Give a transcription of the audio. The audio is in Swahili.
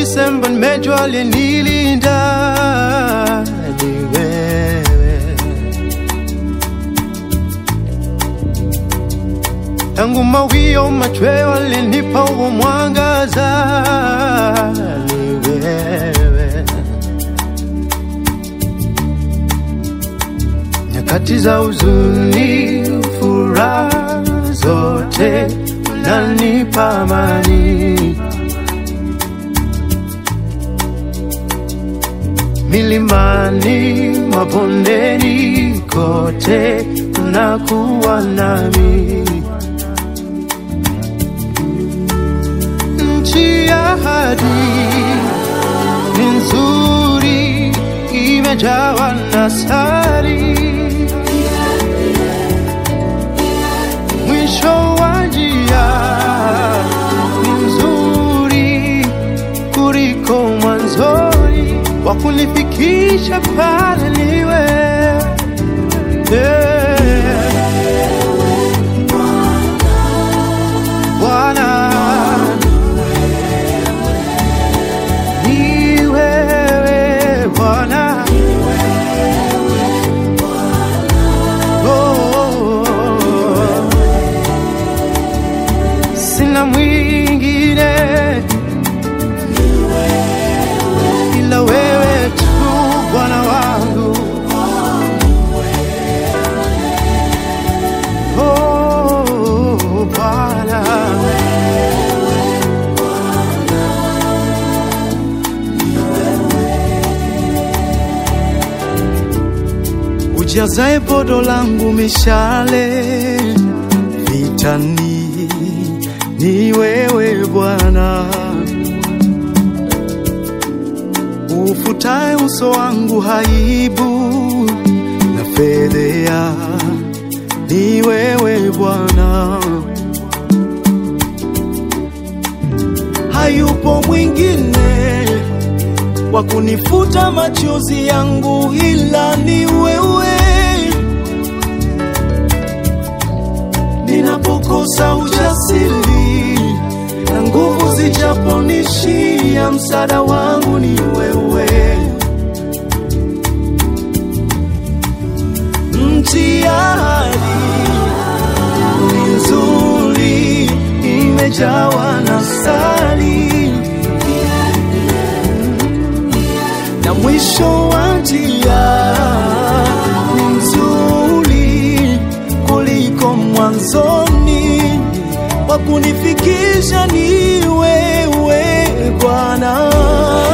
Disemba nimejua aliyenilinda ni wewe. Tangu mawio machweo alinipa huo mwangaza ni wewe. Nyakati za huzuni, furaha zote unanipa amani. Milimani, mabondeni, kote unakuwa nami. Nchi ya ahadi ni nzuri, imejawa na sari. Mwisho wa njia ni mzuri kuliko mwanzoni, wa kunifikisha pale niwe yeah. Bwana ni wewe Bwana, oh, sina mwingine ila wewe tu Bwana wangu, oh Bwana. ujazae podo langu mishale vitani, ni wewe Bwana, ufutae uso wangu haibu na fedhea, ni wewe Bwana, hayupo mwingine wa kunifuta machozi yangu ila ni wewe. Ninapokosa ujasiri na nguvu zijaponishia, msaada wangu ni wewe. Mtihani ni nzuri, imejawa na sali na mwisho wa njia ni mzuri kuliko mwanzoni, wa kunifikisha ni wewe Bwana.